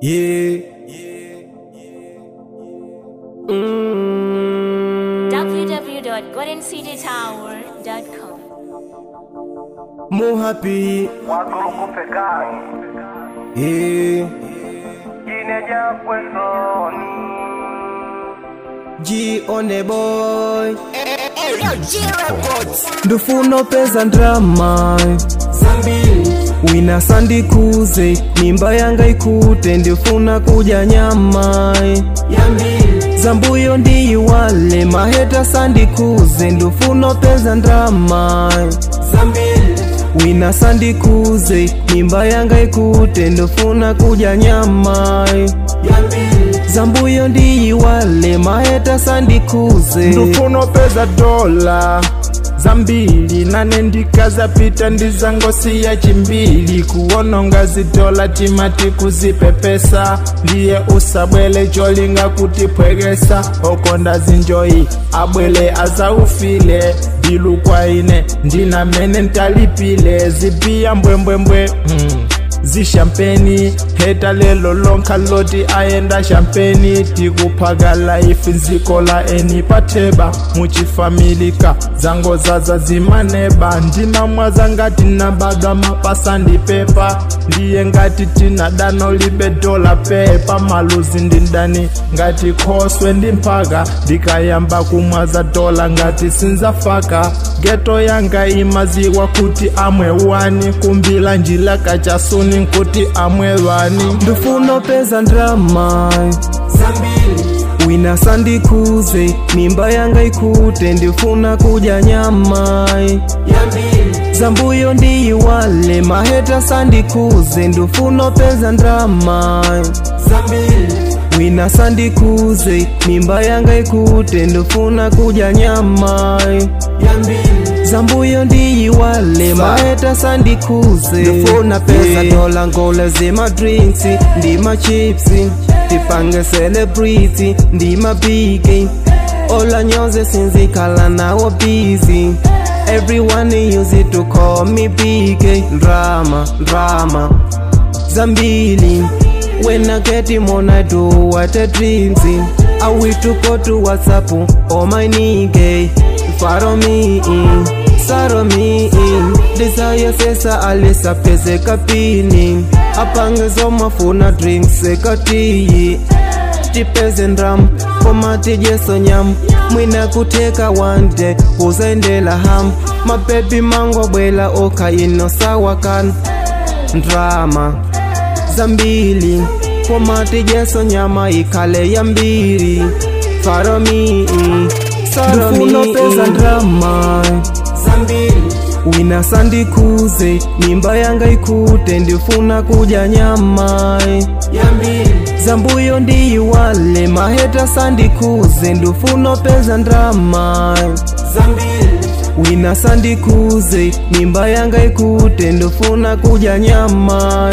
Yeah. Mm. www.goldencitytower.com. More happy. Wakurukupe gani Yeah. Jineja kwesoni G on the boy. ndufuna peza ndrama wina sandikuze mimba yanga ikute ndifuna kuja nyama zambuyo ndiyiwale maheta sandikuze ndufuna peza ndrama wina sandikuze mimba yanga ikute ndifuna kuja nyama zambuyo ndiyiwale maheta sandikuze ndufuna peza dola zambili nane ndikazapita ndizangosiya chimbili kuwononga zidola timati kuzipepesa ndiye usabwele cholinga kutipwekesa okonda zinjoyi abwele azaufile bilu kwa ine ndinamene ntalipile zipiya mbwembwembwe hmm. zishampeni heta lelo lonka loti ayenda shampeni tikuphaka laifi nziko la eni patheba muchifamilika zango zaza zimaneba ndinamwaza ngati nabadwa mapasa ndipepa ndiye ngati tina dano libe dola pepa maluzi ndindani ngati khoswe ndimphaka ndikayamba kumwaza dola ngati sinzafaka geto yanga imaziwa kuti amwe wani kumbila njila kachasuni nkuti amwe wani ndufuna peza ndrama wina sandikuze mimba yanga ikute ndifuna kuja nyama zambuyo ndiyiwale maheta sandikuze ndufuna peza ndrama wina sandikuze mimba yanga ikute ndifuna kuja nyama zambuyo ndiyiwale maheta sandikuze ndifuna pesa dola ngole zima drinks ndima chipsi tipange celebrity ndima bigi ola nyonze sinzikhala nawo busy everyone use it to call me big drama drama zambili when I get him on I do what I dreams in I will to go to WhatsApp oh my nigga follow me in sorrow me in desire sesa alisa pese kapini apange zomafuna drinks ekatiyi tipeze ndram komati jeso nyam mwina kuteka wande kuzaendela ham mabebi mango bwela oka ino sawakan ndrama zambili komati jeso nyama ikale ya mbiri faromi Ndufuna ndrama wina sandikuze mimba yanga ikute ndifuna kuja nyama zambuyo ndiyiwale maheta sandikuze ndufuna peza ndrama wina sandikuze mimba yanga ikute ndifuna kuja nyama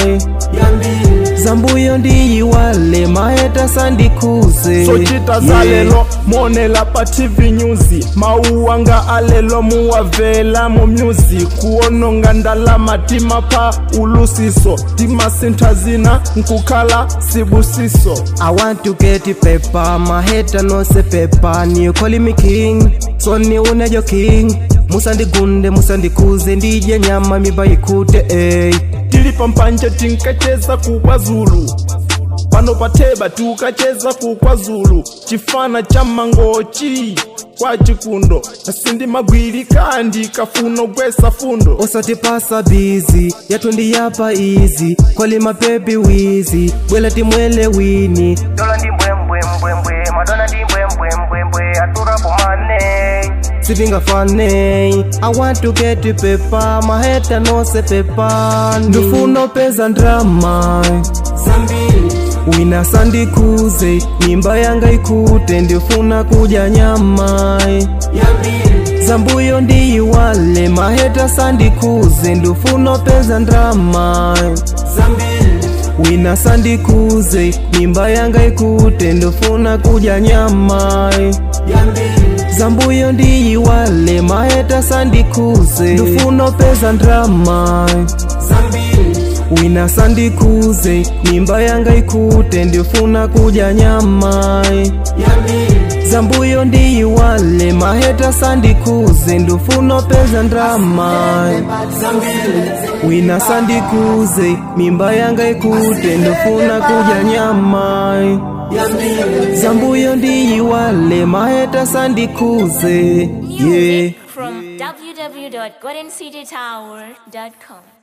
zambuyo ndiyiwale maheta sandikuze sochita zalelo monela pa tv news mauwanga alelo muwavela mu music kuononga ndalama timapha ulusiso timasintha zina nkukhala sibusiso I want to get it paper, my hater no say paper. You calling me king, so ni unajo king. Musandigunde, musandikuze, ndije nyama miba ikute, ey. tili pampanje tinkacheza kukwazulu pano patheba tiukacheza kukwazulu chifana cha mangochi kwa chikundo asindi magwiri kandi kafuno gwesa fundo Osatipasa busy, yatu ndiyapa easy. Kwali mapepi wizi, bwela timwele wini. Dola ndi mbwembwembwembwe Madonna ndi mbwembwembwembwe Atura pomane Sipinga fane, I want to get it paper, my hater no say paper. Ndufuna peza ndrama. wina sandikuze mimba yanga ikute ndifuna kuja nyama zambuyo ndiyiwale maheta sandikuze ndifuna peza ndrama wina sandikuze mimba yanga ikute ndifuna kuja nyama zambuyo ndiyiwale maheta sandikuze ndifuna peza ndrama wina sandikuze mimba yanga ikute ndifuna kudya nyama zambuyo ndiyiwale maheta sandikuze ndifuna peza ndrama wina sandikuze mimba yanga ikute ndifuna kudya nyama zambuyo ndiyiwale maheta sandikuze yeah From www.goldencitytower.com.